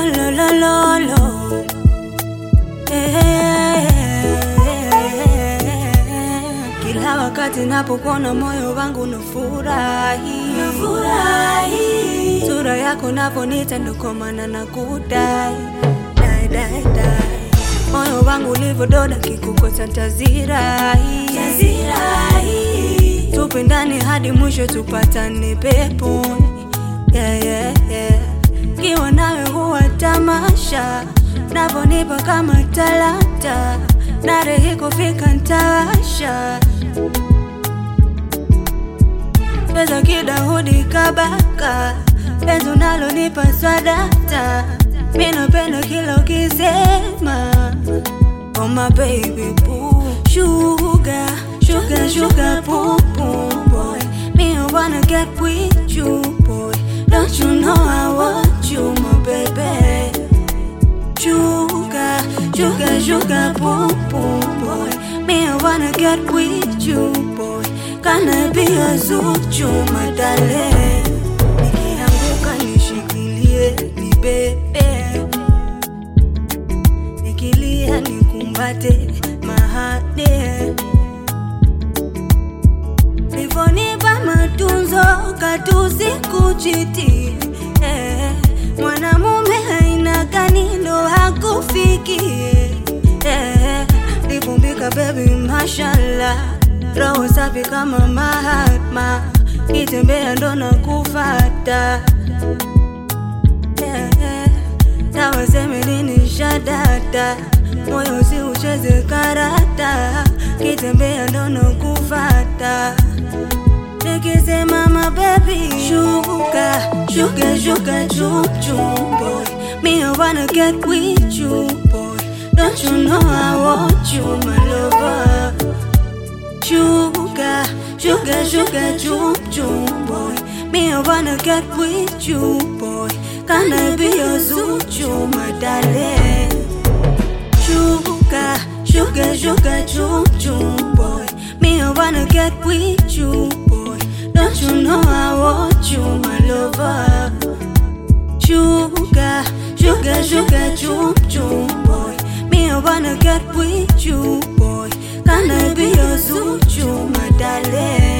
lo, lo, lo, lo. Eh, Kila wakati napokuona moyo wangu nafurahi, nafurahi. Sura yako naponita ndo kwa maana nakudai, dai, dai, dai. Moyo wangu ulivyododa kikukosa tazirai, tazirai. Tupendane hadi mwisho tupatane peponi, yeah, yeah, yeah. Kiwa nawe huwa tamasha, navonipa kama talanta, narehi kufika ntawasha pesa kidahudi kabaka, penzi unalonipa swadata, mi napenda kila ukisema Oh my baby boo Sugar, sugar, sugar boom boom boy Me I wanna get with you boy Don't you know I want you my baby Sugar, sugar, sugar boom boom boy Me I wanna get with you boy Can I be a zuchu my darling Nikianguka nishikilie nibebe nikilia nikumbate mahade livonipa matunzo katusi kuchiti eh, mwanamume haina kanilo hakufikie eh, lipumbika bebi mashallah roho safi kama Mahatma kitembea ndo na kufata yeah, yeah. Tawaseme nini shadata moyo si ucheze karata kitembea ndo na kufata nikisema mabebi shuka shuka shuka chuchu boy me I wanna get with you boy don't you know I want you my lover Sugar, sugar, sugar, choo choo boy. Me, I wanna get with you, boy. Can I be your zuchu, my darling? Sugar, sugar, sugar, choo choo boy. Me, I wanna get with you, boy. Don't you know I want you, my lover? Sugar, sugar, sugar, choo choo boy. Me, I wanna get with you, boy. Can I be your zuchu, my darling?